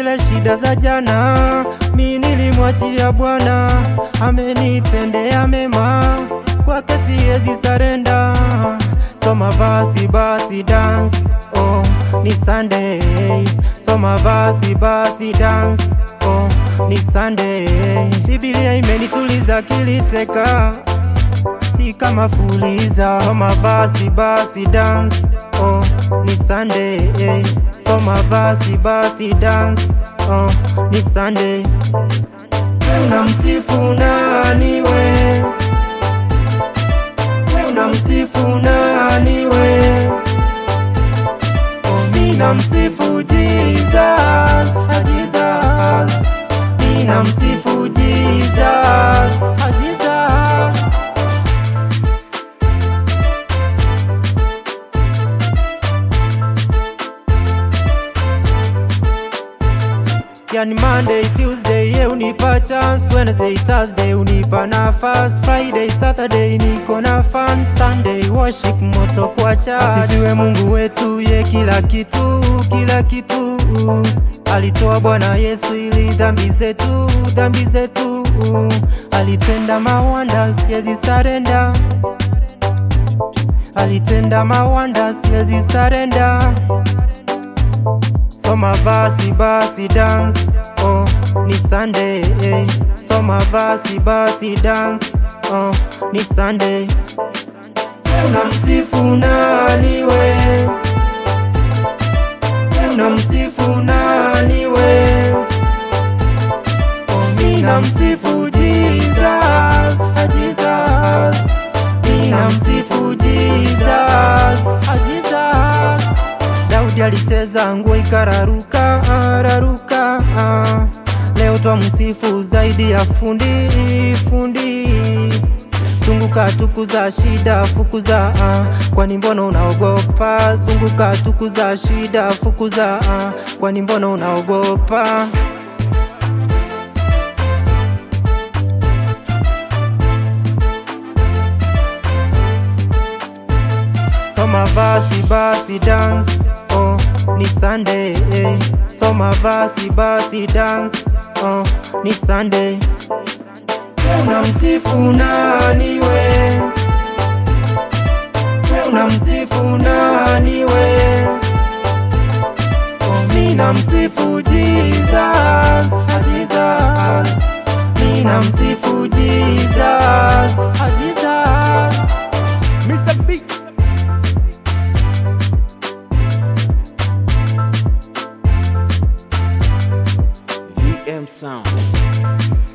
zile shida za jana, mi nilimwachia Bwana, amenitendea mema, kwake siwezi sarenda. Soma basi basi dance, oh ni Sunday. Soma basi basi dance, oh ni Sunday. Biblia imenituliza kiliteka si kama fuliza. Soma basi basi dance, oh ni Sunday. Soma basi basi dance, oh ni Sunday. Unamsifu nani we? Unamsifu nani we? Oh, mi namsifu Jesus, ah, Jesus. Mi namsifu Jesus, ah, Jesus. Yani Monday, Tuesday, ye unipa chance Wednesday, Thursday, unipa nafas Friday, Saturday, niko na fan Sunday, worship moto kwa church Asifiwe Mungu wetu, ye kila kitu, kila kitu Alitoa Bwana Yesu ili dhambi zetu, dhambi zetu Alitenda mawanda, siwezi sarenda Alitenda mawanda, siwezi sarenda Soma basi basi dance, oh ni Sunday. Eh. Soma basi basi dance, oh ni Sunday. Unamsifu nani we? Unamsifu nani we? Oh, mi namsifu Jesus, ah, Jesus. Mi namsifu Jesus, ah, Jesus. Daudi alicheza nguo ikararuka raruka, ah. Leo twamsifu zaidi ya fundi fundi. Zunguka tukuza shida fukuza, ah. kwani mbona unaogopa? Zunguka tukuza shida fukuza, ah. kwani mbona unaogopa? Soma basi basi dance, oh ni Sunday. Eh. Soma basi basi dance, oh ni Sunday. Unamsifu nani we? Unamsifu nani we? Oh, mi namsifu Jesus, ah, Jesus. Mi namsifu Jesus, ah, Jesus. Mr. Beat. VM Sound.